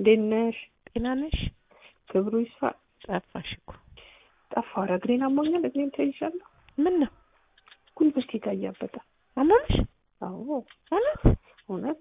እንዴት ነሽ? ጤና ነሽ? ክብሩ ይስፋ። ጠፋሽ እኮ። ጠፋሁ። ኧረ እግሬን አሞኛል። እግሬን ተይዣለሁ። ምን ነው ጉልበቴ ጋር እያበጠ። አመመሽ? አዎ እውነት? እውነት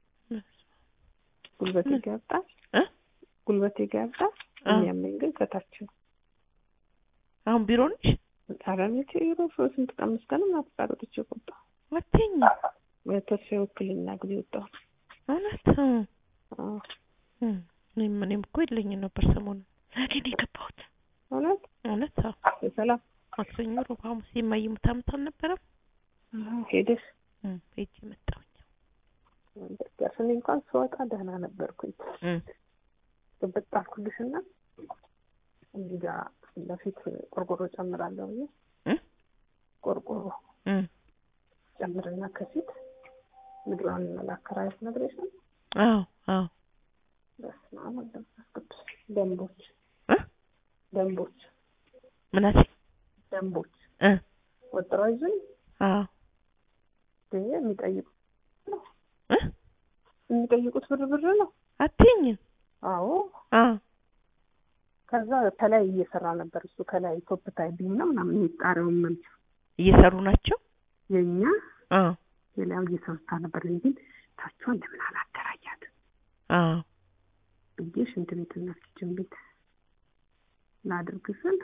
ጉልበቴ ምን? ጋር ያብጣል። እ? ጉልበቴ ጋር ያብጣል። አ። የሚያመኝ ግን ከታች ነው። አሁን ቢሮ ነሽ? ኧረ እኔ ቴሮ ስንት ቀን አምስት ቀን ምናምን ወጥቼ ወጣሁ። አትይኝ። ተስፋ ውክልና ጊዜ ወጣሁ። እውነት? እ። አዎ እ። እኔም እኔም እኮ የለኝም ነበር ሰሞኑን ዛሬ ነው የገባሁት። እውነት እውነት? አዎ። በሰላም ማክሰኞ፣ ሮብ፣ ሐሙስ የማይሙት አመት አልነበረም? አዎ፣ ሄደሽ እ። ሄጄ መጣሁኝ። በቃ እኔ እንኳን ስወጣ ደህና ነበርኩኝ። እ። ግብጥ አልኩልሽና እዚህ ጋር ፊት ለፊት ቆርቆሮ ጨምራለሁ ብዬ እ? ቆርቆሮ እ። ጨምርና ከፊት ምድሯን ላከራየት ነግሬሽ ነው። አዎ አዎ። በስመ አብ ወወልድ ወመንፈስ ቅዱስ ደንቦች እ? ደንቦች ምን አልሽኝ? ደንቦች እ። ወጥረው ይዙኝ አዎ። ግን የሚጠይቁ እ? የሚጠይቁት ብር ብር ነው። አትይኝም? አዎ አዎ። ከዛ ከላይ እየሰራ ነበር እሱ ከላይ ቶፕ ታይቢንግ ነው ምናምን የሚጣሪውን መልስ እየሰሩ ናቸው? የእኛ አዎ ሌላው እየሰርታ ነበር እንጂ ታቿን ለምን አላደራጃት አዎ። ብዬ ሽንት ቤትና ኪችን ቤት ላድርግ ስል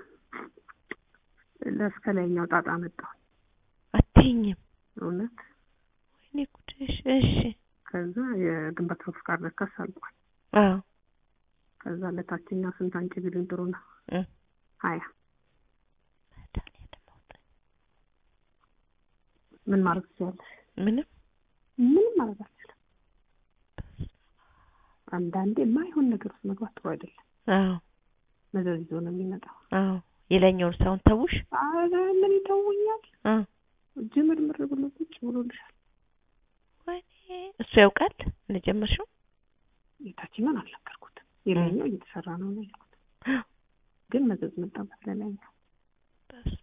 ለእስከ ላይኛው ጣጣ መጣሁ። አትይኝም? እውነት ወይኔ ጉድሽ። እሺ። ከዛ የግንባታ ፍቃድ ረከስ አልቋል። አዎ። ከዛ ለታችኛው ስንት አንቺ ቢሉኝ ጥሩ ነው እ። ሀያ መድኃኒዓለም አውጣኝ። ምን ማድረግ ትችላለሽ? ምንም ምንም ማድረግ አልችልም። አንዳንዴ የማይሆን ነገር ውስጥ መግባት ጥሩ አይደለም። አዎ መዘዝ ይዞ ነው የሚመጣው። አዎ። የላይኛውን ሳይሆን ተውሽ? አረ ምን ይተውኛል? አ ጅምርምር ብሎ ቁጭ ብሎልሻል። ወይኔ እሱ ያውቃል እንደጀመርሽው? የታችኛውን አልነገርኩትም። የላይኛው እየተሰራ ነው ነው ያልኩት። ግን መዘዝ መጣበት ለላይኛው በስመ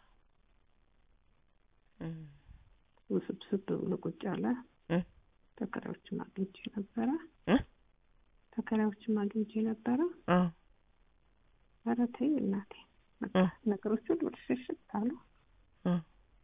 አብ። እም። ውስብስብ ብሎ ቁጭ አለ። እ? ተከራዮችም አግኝቼ ነበረ እ? ተከራዮችም አግኝቼ ነበረ። አዎ ኧረ ተይ እናቴ በቃ እ? ነገሮች ሁሉ ብልሽሽት አሉ። እ?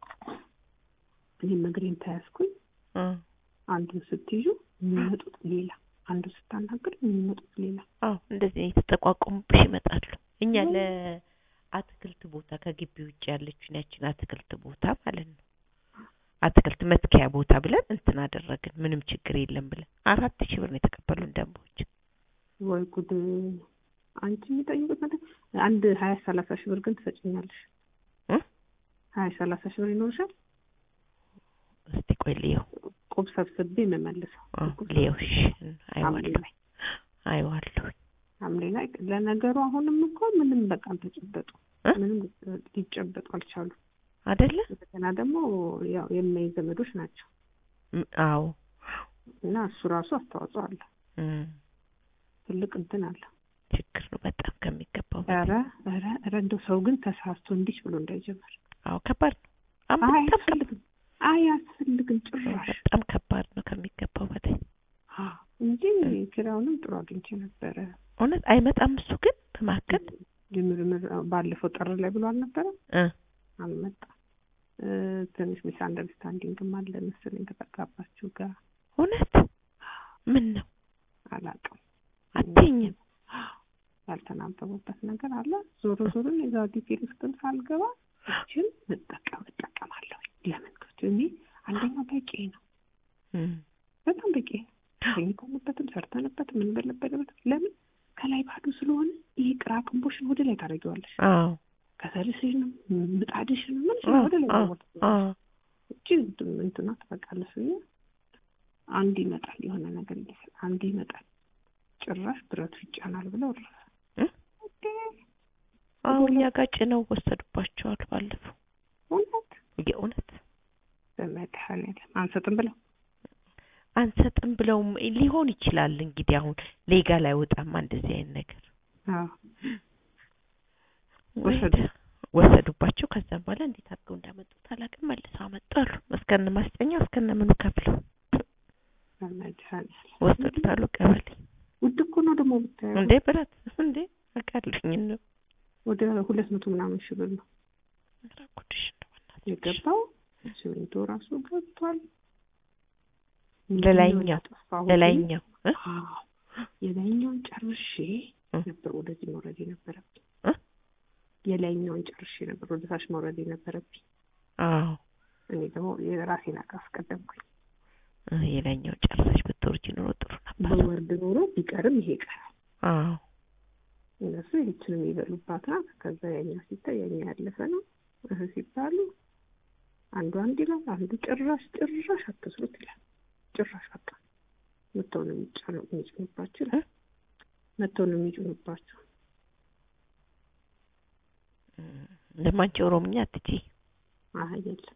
እኔም እግሬን ተያዝኩኝ። እ? አንዱን ስትይዙ የሚመጡት ሌላ፣ አንዱ ስታናግር የሚመጡት ሌላ። አዎ እንደዚህ የተጠቋቆሙብሽ ይመጣሉ። እኛ ለአትክልት ቦታ ከግቢ ውጭ ያለችን ያችን አትክልት ቦታ ማለት ነው አትክልት መትከያ ቦታ ብለን እንትን አደረግን። ምንም ችግር የለም ብለን አራት ሺህ ብር ነው የተቀበሉን ደንቦች። ወይ ጉድ! አንቺ የሚጠይቁት ነገር አንድ ሀያ ሰላሳ ሺህ ብር ግን ትሰጭኛለሽ። እ? ሀያ ሰላሳ ሺህ ብር ይኖርሻል። እስቲ ቆይ ልየው ቁብ ሰብስቤ የምመልሰው አዎ ልየው። እሺ ሐምሌ አይዋለሁ ላይ አይዋለሁ። ሐምሌ ላይ ለነገሩ አሁንም እኮ ምንም በቃ አልተጨበጡ እ? ምንም ሊጨበጡ አልቻሉ። አይደለ? እንደገና ደግሞ ያው የማይ ዘመዶች ናቸው ም- አዎ እና እሱ ራሱ አስተዋጽኦ አለ። እም፣ ትልቅ እንትን አለ። ችግር ነው በጣም ከሚገባው በላይ። ኧረ ኧረ ኧረ እንደው ሰው ግን ተሳስቶ እንዲች ብሎ እንዳይጀምር። አዎ ከባድ ነው። አዎ አይ በጣም ከባድ አያስፈልግም፣ አያስፈልግም ጭራሽ በጣም ከባድ ነው ከሚገባው በላይ። አዎ፣ እንጂ ኪራዩንም ጥሩ አግኝቼ ነበረ። እውነት አይመጣም እሱ ግን በመካከል ጅምርምር ባለፈው ጥር ላይ ብሎ አልነበረ እ አልመጣም። እ፣ ትንሽ ሚስ አንደርስታንዲንግም አለ መሰለኝ ከተጋባችሁ ጋር እውነት ምን ነው አላውቅም። አትይኝም? ያልተናበቡበት ነገር አለ። ዞሮ ዞሮ እዛ ዲቴል ውስጥም ሳልገባ እችን መጠቀም እጠቀማለሁ። ለምን ክፍት እኔ አንደኛው በቂ ነው፣ እም፣ በጣም በቂ ነው። ተኝተንበትም ሰርተንበትም የምንበለበልበት ለምን ከላይ ባዶ ስለሆነ ይሄ ቅራቅንቦሽን ወደ ላይ ታደርጊዋለሽ። አዎ ከሰልስሽንም ምጣድሽንም ምን አዎ ወደ ላይ አዎ ታወጣለሽ። አዎ እቺ እንትና ትበቃለች ብዬ አንድ ይመጣል የሆነ ነገር ይመስል አንድ ይመጣል ጭራሽ ብረቱ ይጫናል ብለው እረፈ። እ? አዎ እኛ ጋር ጭነው ወሰዱባቸዋል ባለፈው። እውነት የእውነት በመድኃኒዓለም አንሰጥም ብለው አንሰጥም ብለውም ሊሆን ይችላል እንግዲህ አሁን ሌጋል አይወጣማ እንደዚህ አይነት ነገር አዎ ወይ ወሰዱ። ወሰዱባቸው። ከዛም በኋላ እንዴት አድርገው እንዳመጡት አላውቅም። መልሰው አመጡ አሉ። እስከነ ማስጠኛው እስከነ ምኑ ከፍለው በመድኃኒዓለም ወሰዱት አሉ። ቀበሌ ውድ እኮ ነው ደግሞ ምናምን ሺህ ብር ነው ኧረ ጉድሽ እንደው በእናትሽ። የገባው። ሲሚንቶ ራሱ ገብቷል። ለላይኛው ምንድን ነው ያጠፋሁት? ለላይኛው እ? አዎ የላይኛውን ጨርሼ እ? ነበር ወደዚህ መውረድ የነበረብኝ። እ? የላይኛውን ጨርሼ ነበር ወደ ታች መውረድ የነበረብኝ። አዎ እኔ ደግሞ የራሴን አቃ አስቀደምኩኝ። እ፣ የላይኛው ጨርሰሽ ብትወርጂ ኖሮ ጥሩ ነበር። በወርድ ኖሮ ቢቀርም ይሄ ይቀራል። አዎ እነሱ ይህችንም የሚበሉባት ናት። ከዛ ያኛ ሲታይ ያኛ ያለፈ ነው እህ ሲባሉ አንዱ አንድ ይላል፣ አንዱ ጭራሽ ጭራሽ አትስሩት ይላል። ጭራሽ በቃ መተው ነው የሚጫነው የሚጭኑባችሁ ይላል። መተው ነው የሚጭኑባችሁ። ለማንቺ ኦሮምኛ አትችይ። አይ የለም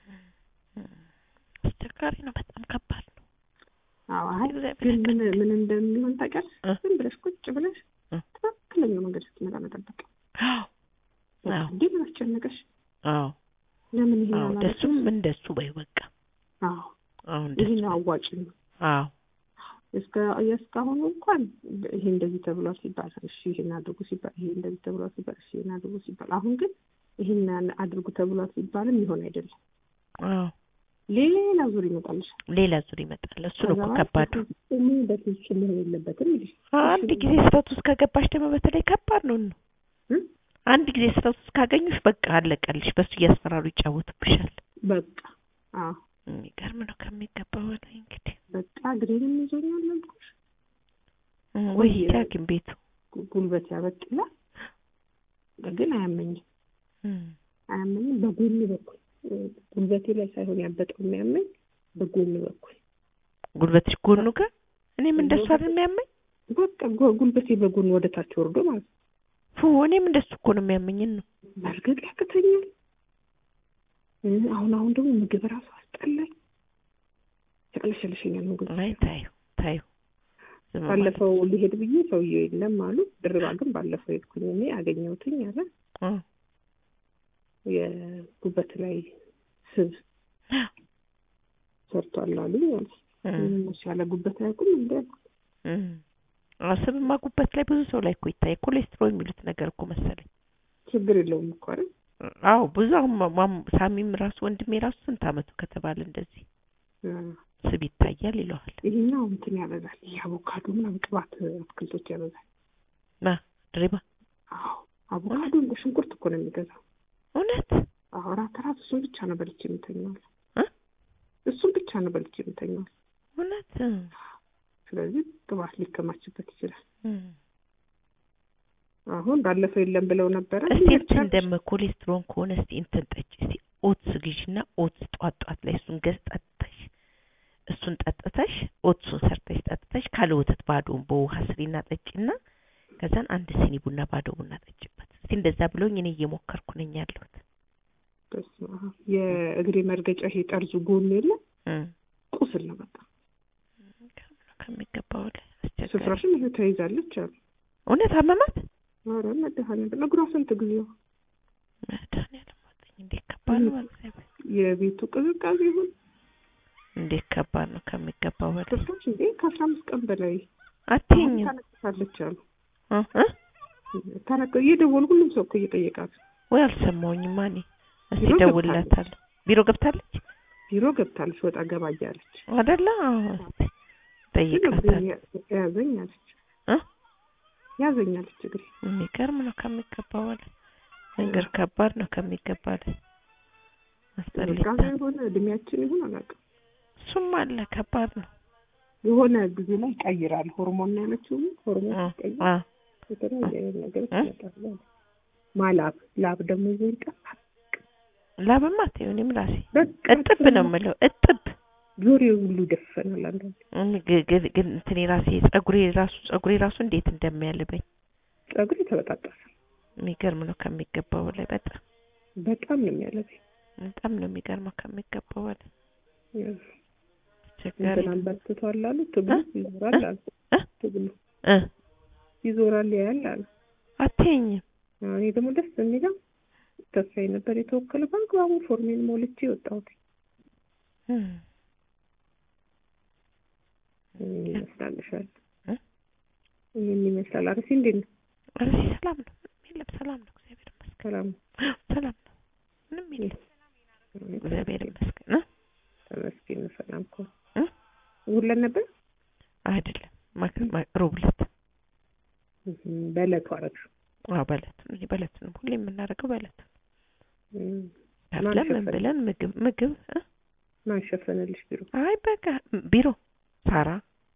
አስቸጋሪ ነው፣ በጣም ከባድ ነው። አዎ አይ እግዚአብሔር ግን ምን ያውቃል። ምን እንደሚሆን ታውቂያለሽ? እ? ዝም ብለሽ ቁጭ ብለሽ እ? ትክክለኛው መንገድ ስትመጣ መጠበቅ። አዎ በቃ አዎ እንዲህ ምን አስጨነቀሽ? አዎ ለምን ይሄን አዎ አላደረግሽም? ደሱም እንደሱ በይ በቃ አዎ አሁን ይሄ ደሱ ነው አዋጭ ነው። አዎ እስከ የእስካሁኑ እንኳን ይሄ እንደዚህ ተብሏል ሲባል እሺ ይሄን አድርጉ ሲባል ይሄ እንደዚህ ተብሏል ሲባል እሺ ይሄን አድርጉ ሲባል አሁን ግን ይሄን አድርጉ ተብሏል ሲባልም ይሆን አይደለም አዎ ሌላ ዙር ይመጣልሻል። ሌላ ዙር ይመጣል። እሱ ነው እኮ ከዛ ከባዱ። በፍጹም በፍጹም መሆን የለበትም ይልሽ አንድ ጊዜ ስህተት ውስጥ ከገባሽ ደግሞ በተለይ ከባድ ነው ነው እ? አንድ ጊዜ ስህተት ውስጥ ካገኙሽ በቃ አለቀልሽ። በሱ እያስፈራሩ ይጫወቱብሻል። በቃ አዎ የሚገርም ነው ከሚገባው በላይ እንግዲህ በቃ እግሬንም ይዞኛል አልኩሽ። እ፣ ወይ ወይ ሂጂ ሐኪም ቤቱ ጉ- ጉልበት ያበቅላል ግን አያመኝም እም፣ አያመኝም በጎን በኩል እ፣ ጉልበቴ ላይ ሳይሆን ያበጠው የሚያመኝ በጎን በኩል ጉልበትሽ ጎኑ ጋር እኔም እንደሱ አይደል የሚያመኝ በቃ ጉ- ጉልበቴ በጎን ወደ ታች ወርዶ ማለት ነው። ፉ እኔም እንደሱ እኮ ነው የሚያመኝን ነው መርገጥ ያቅተኛል። እ፣ አሁን አሁን ደግሞ ምግብ ራሱ አስጠላኝ፣ ያቅለሸልሸኛል ምግብ። አይ ታዩ ታዩ ዝም ማለት ባለፈው ሊሄድ ብዬ ሰውዬው የለም አሉ። ድርባ ግን ባለፈው ሄድኩኝ እኔ አገኘሁትኝ አለ እ፣ የጉበት ላይ ስብ ሰርቷል አሉኝ አለ። እ፣ እነሱ ያለ ጉበት አያውቁም እንደ እ። አዎ ስብማ ጉበት ላይ ብዙ ሰው ላይ እኮ ይታያል። ኮሌስትሮል የሚሉት ነገር እኮ መሰለኝ ችግር የለውም እኮ አይደል? አዎ ብዙ አሁን ማ- ማም- ሳሚም ራሱ ወንድሜ ራሱ ስንት አመቱ ከተባለ እንደዚህ እ፣ ስብ ይታያል ይለዋል። ይሄኛው እንትን ያበዛል። ይሄ አቮካዶ ምናምን ቅባት አትክልቶች ያበዛል። ማ ድሪባ አዎ አቮካዶ እንደ ሽንኩርት እኮ ነው የሚገዛው። እውነት አዎ ራት ራት እሱን ብቻ ነው በልቼ የምተኛው። እ? እሱን ብቻ ነው በልቼ የምተኛው። እውነት እ፣ ስለዚህ ቅባት ሊከማችበት ይችላል። እ። አሁን ባለፈው የለም ብለው ነበረ። እስቲ ይሄ እንትን እንደም ኮሌስትሮል ከሆነ እስቲ እንትን ጠጭ እስቲ ኦትስ ግዢና ኦትስ ጧት ጧት ላይ እሱን ገዝ ጠጥተሽ እሱን ጠጥተሽ ኦትሱን ሰርተሽ ጠጥተሽ ካለ ወተት ባዶውን በውሃ ስሪና ጠጪና ከዛን አንድ ሲኒ ቡና ባዶ ቡና ጠጭበት። እስቲ እንደዛ ብሎኝ እኔ እየሞከርኩ ነኝ ያለሁት። በስመ አብ። የእግሬ መርገጫ ይሄ ጠርዙ ጎኑ የለም እ ቁስል ነው በቃ። ከሚገባው ላይ አስቸጋሪ ስፍራሽን ይሄ ተይዛለች አሉ። እውነት አመማት ኧረ መድኃኒዓለም እግሯ ስንት ጊዜው መድኃኒዓለም ወጣኝ። እንዴት ከባድ ነው በእግዚአብሔር የቤቱ ቅዝቃዜ ይሁን እንዴት ከባድ ነው ከሚገባው በላይ ስፍራሽ እንዴ ከአስራ አምስት ቀን በላይ አትይኝም ታነቅሳለች አሉ። እ እ ታነቅ እየደወሉ ሁሉም ሰው እኮ እየጠየቃት ወይ አልሰማሁኝም። እኔ እስቲ ቢሮ እደውልላታለሁ። ቢሮ ገብታለች ቢሮ ገብታለች ወጣ ገባ እያለች አይደለ? አዎ እስቲ ግን እግሬ እጠይቃታለሁ። ያዘኝ አለች እ ያዘኝ አለች እግሬ የሚገርም ነው ከሚገባው በላይ ነገር ከባድ ነው ከሚገባ ላይ አስጠሊታ ቀዝቃዛ የሆነ እድሜያችን ይሁን አላውቅም እሱም አለ ከባድ ነው። የሆነ ጊዜ ላይ ይቀይራል ሆርሞን ነው ያለችው ሆርሞን እ ሲቀይር አ የተለያየ አይነት ነገሮች እ? ይመጣሉ አለ። ማላብ ላብ ደግሞ ይዞ ይጠፋል ላብማ ተይው እኔም ራሴ በቃ እጥብ ነው የምለው እጥብ ጆሮዬ ሁሉ ይደፈናል አንዳንዴ እኔ ግ- ግ- ግን እንትኔ ራሴ ጸጉሬ ራሱ ጸጉሬ ራሱ እንዴት እንደሚያልበኝ ጸጉሬ ተበጣጠሰ የሚገርም ነው ከሚገባው በላይ በጣም በጣም ነው የሚያለበኝ በጣም ነው የሚገርመው ከሚገባው በላይ አስቸጋሪ እንትን ነው። አንበርክቷል አሉ ትግሉ እ? ይዞራል አሉ እ? ትግሉ እ ይዞራል ያያል አሉ አትይኝም አዎ፣ እኔ ደግሞ ደስ የሚለው ተስፋዬ ነበር የተወከለ በአግባቡ ፎርሜን ሞልቼ የወጣሁት እ ይህን ይመስላልሻል እ? ይህን ይመስላል አርሲ እንዴት ነው ኧረ ሰላም ነው ምንም የለም ሰላም ነው እግዚአብሔር ይመስገን ሰላም ሰላም ነው። ምንም የለም። እግዚአብሔር ይመስገን። እ? ተመስገን ነው። ሰላም እኮ እ? ውለን ነበር አይደለም ማክ ማ- ሮብ ዕለት እም፣ በዕለቱ አደረግሽው። አዎ በዕለቱ ነው። እዚህ በዕለቱ ነው ሁሌ የምናደርገው በዕለቱ ነው። እም፣ ከፍለን ምን ሸፈነ? ብለን ምግብ ምግብ እ? ማን ሸፈነልሽ ቢሮ? አይ በቃ ቢሮ ሳራ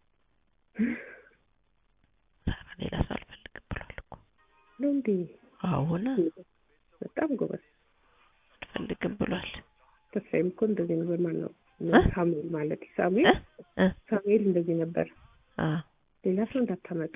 ሳራ ሌላ ሰው አልፈልግም ብሏል እኮ ነው እንዴ? አሁን በጣም ጎበዝ። አልፈልግም ብሏል። ተስፋዬም እኮ እንደዚህ ነው። በማን ነው እ? ሳሙኤል ማለት እ? ሳሙኤል እ? ሳሙኤል እንደዚህ ነበር። አ ሌላ ሰው እንዳታመጡ።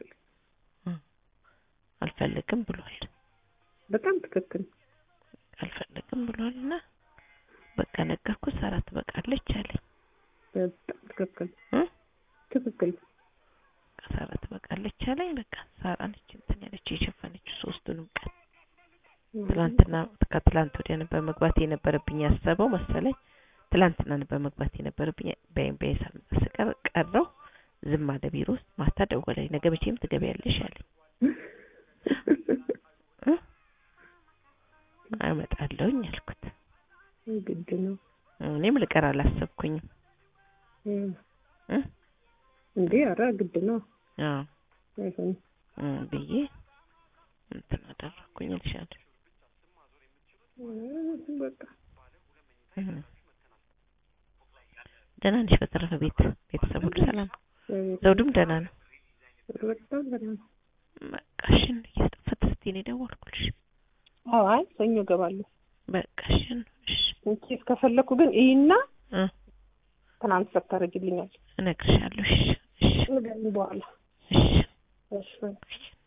አልፈልግም ብሏል። በጣም ትክክል። አልፈልግም ብሏል እና በቃ ነገርኩት። ሳራ ትበቃለች አለኝ። በጣም ትክክል እ? ትክክል። በቃ ሳራ ትበቃለች አለኝ። በቃ ሳራ ነች እንትን ያለችው የሸፈነችው ሶስቱንም ቀን ትላንትና ከትላንት ወዲያ ነበር መግባት የነበረብኝ ያሰበው መሰለኝ። ትላንትና ነበር መግባት የነበረብኝ በይም በይሳል ስቀር ቀረው። ዝም አለ ቢሮ ውስጥ። ማታ ደወለኝ። ነገ መቼም ትገቢያለሽ አለኝ። እ? አመጣለሁኝ አልኩት። ግድ ነው እኔም ልቀር አላሰብኩኝም። እም፣ እ? እንዴ ኧረ ግድ ነው አዎ አይሆንም። እ ብዬ እንትን አደረኩኝ እልሻለሁ። እም፣ በቃ እ። ደህና ነሽ? በተረፈ ቤት ቤተሰብ ሁሉ ሰላም ነው? ዘውዱም ደህና ነው? በጣም በጣም በቃሽን እየጠፈት ስትይ ነው የደወልኩልሽ። አዎ፣ አይ ሰኞ እገባለሁ። በቃሽን እሺ እንቺ እስከፈለኩ ግን ይህና እ ትናንት ሰታረግልኛል እነግርሻለሁ። እሺ እሺ ንገሪኝ በኋላ እሺ እሺ እሺ